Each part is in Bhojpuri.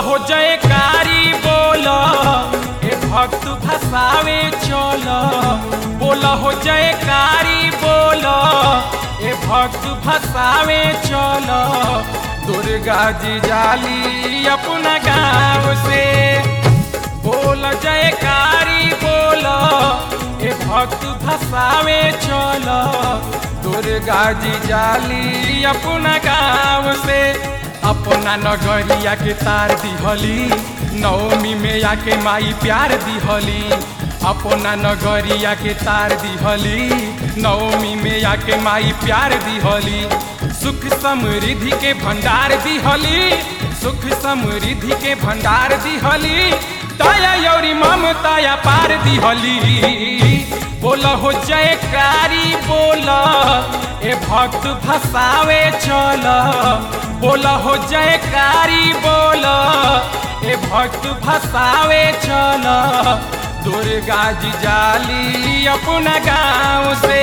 हो जयकारी बोल ए भक्त भसावे चल बोल हो जयकारी बोल ए भक्त भसावे चल दुर्गा जी जाली अपना गाँव से बोल जयकारी बोल ए भक्त भसावे चल दुर्गा जी जाली अपना गाँव से अपना नगरिया के तार दिहली नवमी में आके माई प्यार दिहली अपना नगरिया के तार दिहली नवमी में आके माई प्यार दिहली सुख समृद्धि के भंडार दिहली सुख समृद्धि के भंडार दिहली दया यौरी ममताया पार दिहली बोल हो जयकारी बोल ए भक्त भसावे चल बोल हो जयकारी बोल ए भक्त भसावे चल दुर्गा जी जाली अपना गाँव से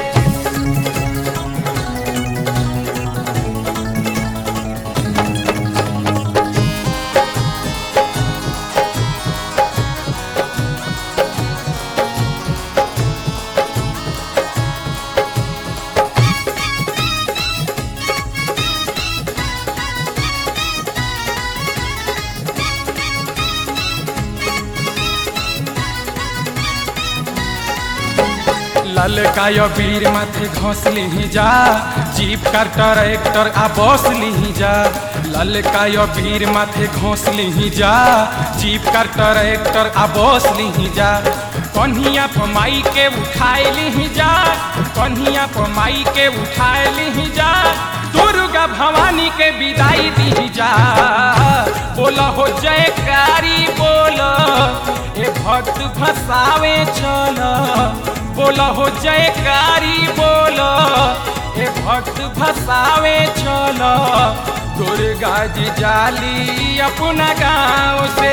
ललकाय वीर माथे घोस ली जा जीप का ट्रैक्टर आ बस ली जा ललकाय वीर माथे घोस ली जा जीप का ट्रैक्टर आ बस ली जा कन्हिया पमाई के उठाए ली जा कन्हिया पमाई के उठाए ली जा दुर्गा भवानी के विदाई दी जा बोल हो जयकारी बोल ए भक्त भसावे चल बोल हो जयकारी बोल ए भक्त भसावे चल दुर्गा जी जाली अपना गाँव से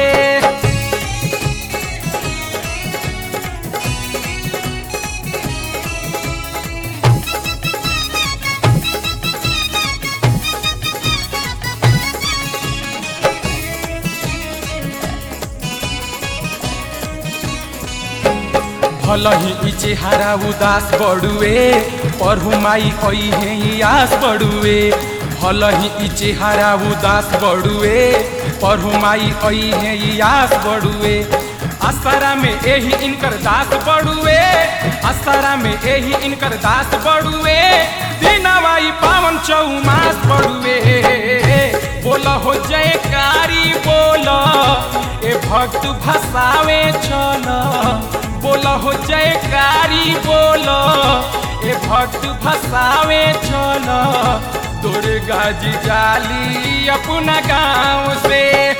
भल ही ई चेहरा उदास बड़ुए पढ़ू माई कई है आस बड़ुए भल ही ई चेहरा उदास बड़ुए पढ़ू माई कई है आस बड़ुए असरा में एही इनकर दास बड़ुए असरा में एही इनकर दास बड़ुए दीनावाई पावन चौमास बड़ुए बोल हो जयकारी बोल ए भक्त भसावे चल बोल हो जयकारी बोल ए भक्त भसावे चल दुर्गा जी जाली अपना गाँव से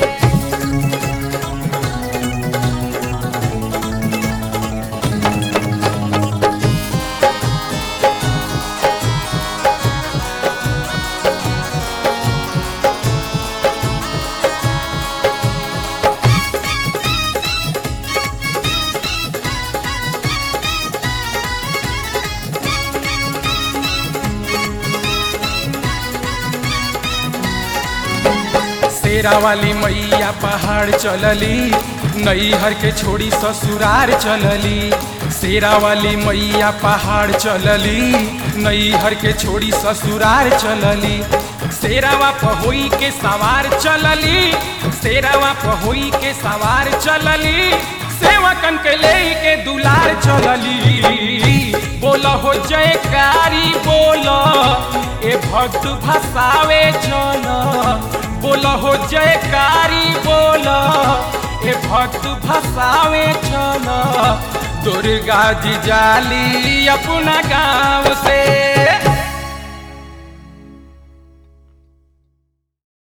शेरा वाली मैया पहाड़ चलली नैहर के छोड़ी ससुरार चलली शेरा वाली मैया पहाड़ चलली नैहर के छोड़ी ससुरार चलली शेरावा पहोई के सवार चलली शेरावा पहोई के सवार चलली सेवकन के ले के दुलार चलली बोल हो जयकारी बोल ए भक्त भसावे चल बोल हो जयकारी बोल ए भक्त भसावे चल दुर्गा जी जाली अपना गाँव से